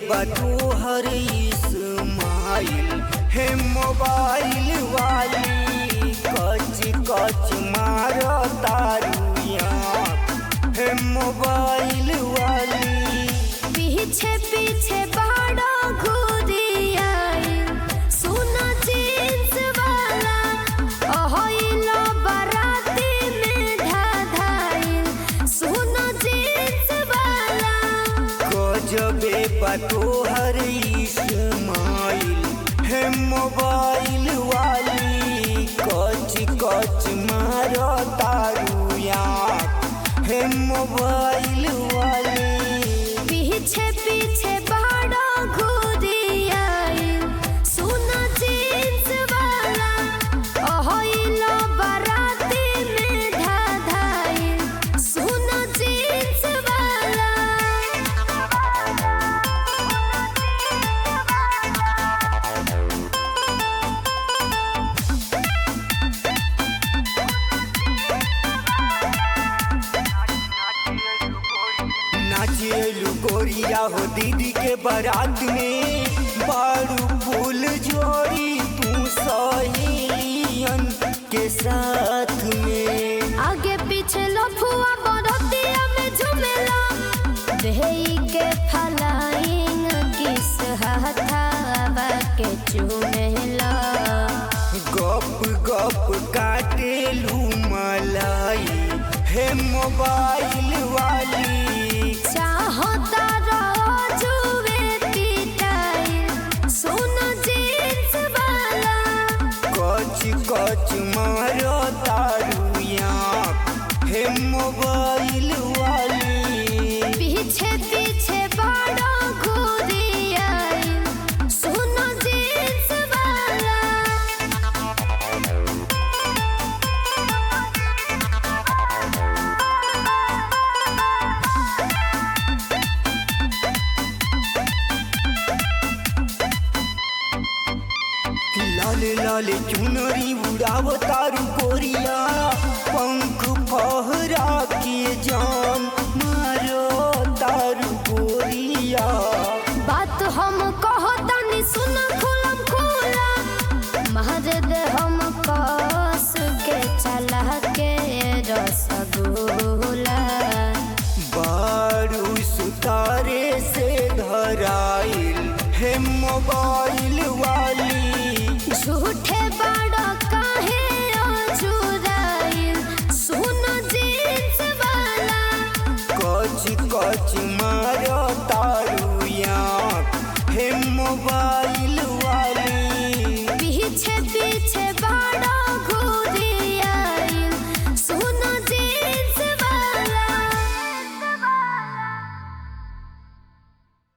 बटू हर इस्माइल हे मोबाइल वाली कच कच मार तारुया हे मोबाइल वाली पीछे पीछे बड़ा घूरिया सुना जींस वाला ओहिलो बराती में धाधाइल सुना जींस वाला गजबे बटू हर इस्माइल हे मोबाइल वाली कच कच मार तारुया हे मोबाइल वाली पीछे पीछे बड़ा घूरिया सुना जींस वाला ओहिलो बराती में धाधाइल सुना जींस वाला नाचेलू गोरिया हो दीदी के बारात में बारू फूल जोड़ी तू सहेलियन के साथ में आगे पीछे लफुआ बरतिया में झुमेला देही के फलाइंग किस हथावा के चुमेला गप गप काटेलू मलाई हे मोबाइल वाली चाहता रहो जुए पिटाइल सुन जींस वाला कच कच मारो तारुया हे मोबाइल वाली पीछे पीछे बड़ा घूरिया सुन जींस वाला लाल लाल चुनरी उड़ाव तारू कोरिया पंख फहरा के जान मारो तारू गोरिया बात हम कहो तनी सुन खुलम खुला महाजद हम कस के चला के रसगुल्ला बारू सुतारे से धराइल हे मोबाइल